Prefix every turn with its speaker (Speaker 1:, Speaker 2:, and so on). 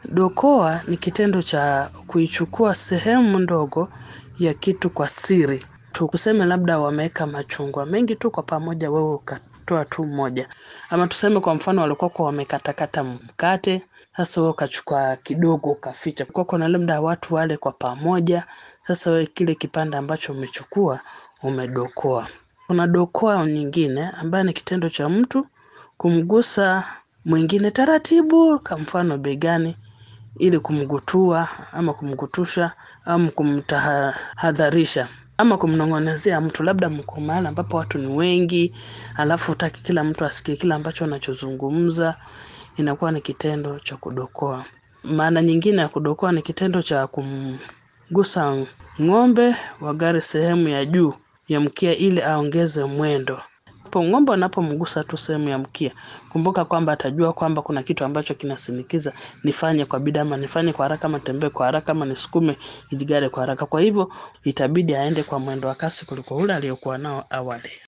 Speaker 1: Dokoa ni kitendo cha kuichukua sehemu ndogo ya kitu kwa siri. Tuseme labda wameweka machungwa mengi tu kwa pamoja, wewe ukatoa tu moja, ama tuseme kwa mfano walikuwa kwa wamekatakata mkate, sasa wewe ukachukua kidogo ukaficha. Kwa kuna labda watu wale kwa pamoja, sasa wewe kile kipande ambacho umechukua umedokoa. Kuna dokoa nyingine ambayo ni kitendo cha mtu kumgusa mwingine taratibu, kwa mfano begani, ili kumgutua ama kumgutusha ama kumtahadharisha ama kumnong'onezea mtu, labda mko mahali ambapo watu ni wengi, alafu hutaki kila mtu asikie kile ambacho unachozungumza, inakuwa ni kitendo cha kudokoa. Maana nyingine ya kudokoa ni kitendo cha kumgusa ng'ombe wa gari sehemu ya juu ya mkia ili aongeze mwendo. Po ng'ombe anapomgusa tu sehemu ya mkia, kumbuka kwamba atajua kwamba kuna kitu ambacho kinasinikiza nifanye kwa bidii ama nifanye kwa haraka ama nitembee kwa haraka ama nisukume ili gari kwa haraka. Kwa hivyo itabidi aende kwa mwendo wa kasi kuliko ule aliokuwa nao awali.